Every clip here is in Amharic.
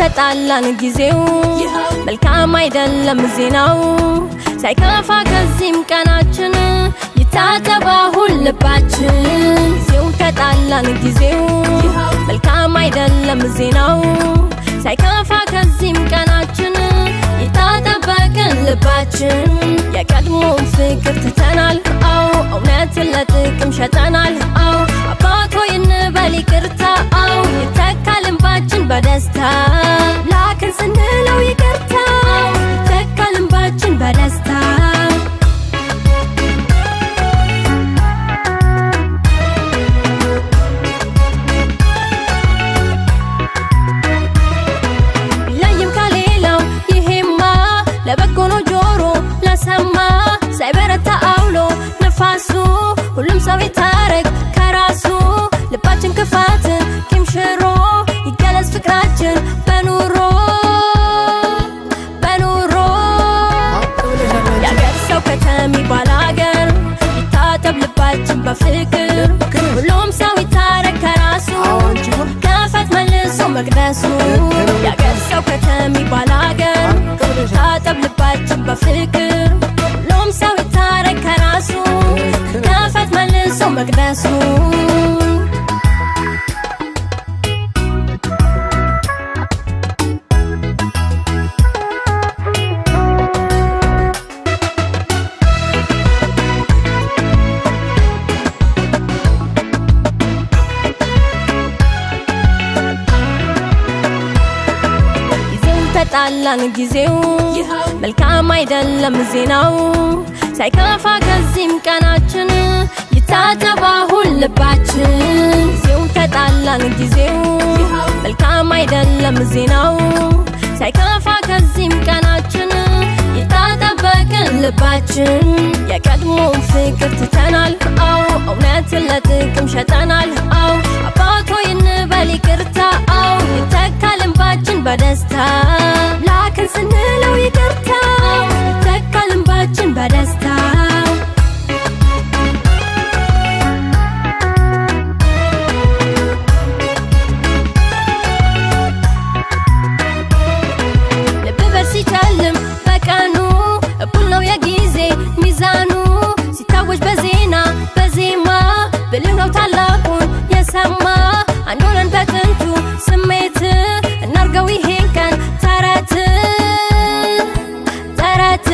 ተጣላን ጊዜው መልካም አይደለም ዜናው ሳይከፋ ከዚህም ቀናችን ይታጠብ አሁን ልባችን ጊዜው ተጣላን ጊዜው መልካም አይደለም ዜናው ሳይከፋ ከዚህም ቀናችን ይታጠበቅን ልባችን የቀድሞውን ፍቅር ትተናል አው እውነትን ለጥቅም ሸጠናል አው አባቶ ይንበል ይቅርታ አው ይተካል እንባችን በደስታ ላክን ስንለው ይቅርታ ይተካል እንባችን በደስታ ቢለይም ከሌላው ይሄማ ለበጎ ነው ጆሮ ለሰማ ሳይበረታ አውሎ ነፋሱ ሁሉም ሰው ይታረቅ ከራሱ ልባችን ክፋት ቂም ሽሮ ይገለጽ ፍቅራችን በኑሮ በኑሮ የአገር ሰው ከተሚ ባላገር ይታጠብ ልባችን በፍቅር ሁሉም ሰው ይታረቅ ከራሱ ከፈት መልሶ መቅደሱ የአገር ሰው ከተሚ ባላገር ይታጠብ ልባችን በፍቅር ሁሉም ሰው ይታረቅ ከራሱ ከፈት መልሶ መቅደሱ ጊዜው ተጣላን ጊዜው መልካም አይደለም ዜናው ሳይከፋ ከዚህም ቀናችን ይታጠብ አሁን ልባችን ጊዜው ተጣላን ጊዜው መልካም አይደለም ዜናው ሳይከፋ ከዚህም ቀናችን ይታጠበቅን ልባችን የቀድሞውን ፍቅር ትተናል አው እውነትን ለጥቅም ሸጠናል አው አባቶ ይንበል ይቅርታ አው ይተካል እንባችን በደስታ ላክን ስንለው ይቅርታ ይተካል እንባችን በደስታ ልብ በር ሲጨልም በቀኑ እኩል ነው የጊዜ ሚዛኑ ሲታወጅ በዜና በዜማ ብልህ ነው ታላቁን የሰማ አንድ ሆነን በጥንቱ ስሜት እናርገው ይሄን ቀን ተረት ተረት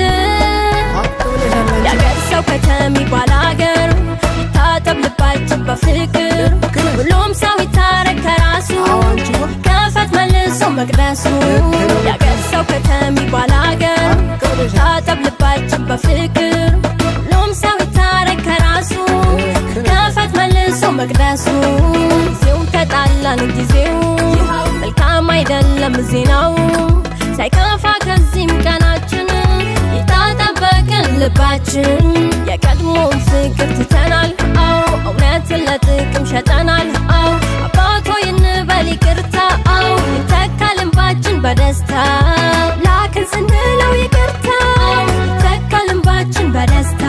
የአገር ሰው ከተሚ ባላገር ይታጠብ ልባችን በፍቅር ሁሉም ሰው ይታረቅ ከራሱ ከፈት መልሶ መቅደሱ የአገር ሰው ከተሚ ባላገር ይታጠብ ልባችን በፍቅር ሁሉም ሰው ይታረቅ ከራሱ ከፈት መልሶ መቅደሱ ጊዜው ተጣላን ጊዜው መልካም አይደለም ዜናው ሳይከፋ ከዚህም ቀናችን ይታጠበቅን ልባችን የቀድሞውን ፍቅር ትተናል አው እውነትን ለጥቅም ሸጠናል አው አባቶ ይንበል ይቅርታ አው ይተካል እንባችን በደስታ ላክን ስንለው ይቅርታ ይተካል እንባችን በደስታ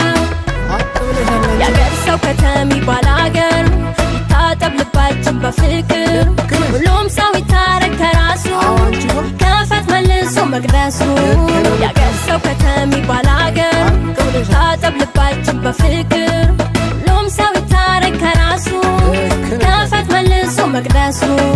የአገር ሰው ከተሚ ባላገር ይታጠብ ልባችን በፍቅር ሁሉም ሰው ይታረቅ ከራሱ ከፈት መልሶ መቅደሱ የአገር ሰው ከተሚ ባላገር ይታጠብ ልባችን በፍቅር ሁሉም ሰው ይታረቅ ከራሱ ከፈት መልሶ መቅደሱ